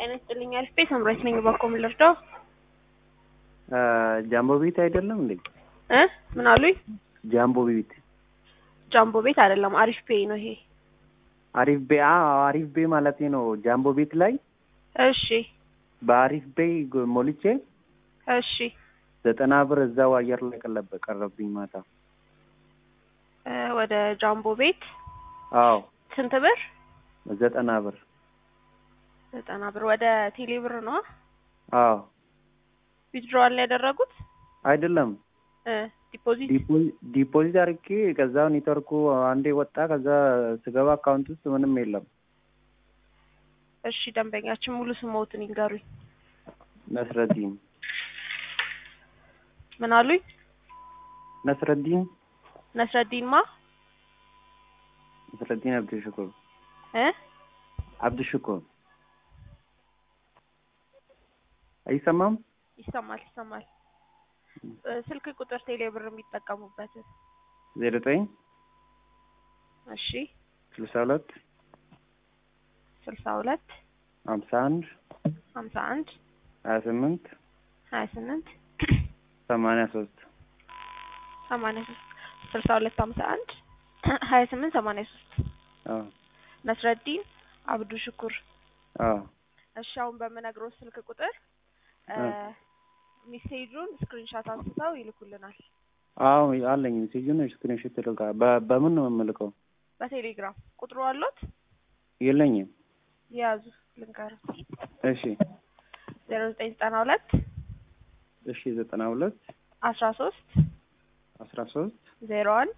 ጤና ይስጥልኝ አልፌ ሰምራዊት ነኝ። እባክዎ ምን ልርዳው? ጃምቦ ቤት አይደለም እንዴ? እ ምን አሉኝ? ጃምቦ ቤት ጃምቦ ቤት አይደለም፣ አሪፍ ፔይ ነው ይሄ። አሪፍ ቤ አዎ አሪፍ ቤ ማለት ነው። ጃምቦ ቤት ላይ እሺ በአሪፍ ቤይ ጎ- ሞልቼ እሺ ዘጠና ብር እዛው አየር ላይ ቀለበ ቀረብኝ ማታ። እ ወደ ጃምቦ ቤት አዎ ስንት ብር? ዘጠና ብር ዘጠና ብር ወደ ቴሌ ብር ነው አዎ ዊዝድሮዋል ላይ ያደረጉት አይደለም እ ዲፖዚት ዲፖ- ዲፖዚት አድርጌ ከዛ ኔትወርኩ አንዴ ወጣ። ከዛ ስገባ አካውንት ውስጥ ምንም የለም። እሺ ደንበኛችን ሙሉ ስሞትን ይንገሩኝ። ነስረዲን ምን አሉኝ? ነስረዲን ነስረዲን ማ ነስረዲን አብዱሽኩር እ አብዱሽኩር አይሰማም? ይሰማል ይሰማል። እ ስልክ ቁጥር ቴሌ ብር የሚጠቀሙበትን ዜሮ ዘጠኝ እሺ ስልሳ ሁለት ስልሳ ሁለት ሀምሳ አንድ ሀምሳ አንድ ሀያ ስምንት ሀያ ስምንት ሰማንያ ሶስት ሰማንያ ሶስት ስልሳ ሁለት ሀምሳ አንድ ሀያ ስምንት ሰማንያ ሶስት አዎ ነስረዲን አብዱ ሽኩር። አዎ እሺ አሁን በምነግረው ስልክ ቁጥር እ እ ሜሴጁን ስክሪንሻት አንስተው ይልኩልናል አዎ አለኝ። ሜሴጁን ስክሪንሾት ልካ በ- በምን ነው የምልከው? በቴሌግራም ቁጥሩ አሎት የለኝም። የያዙ ልንገር እሺ ዜሮ ዘጠኝ ዘጠና ሁለት እሺ ዘጠና ሁለት አስራ ሶስት አስራ ሶስት ዜሮ አንድ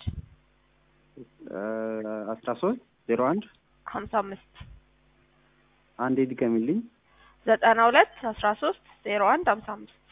አስራ ሶስት ዜሮ አንድ ሀምሳ አምስት አንዴ ድገሚልኝ። ዘጠና ሁለት አስራ ሶስት ዜሮ አንድ ሀምሳ አምስት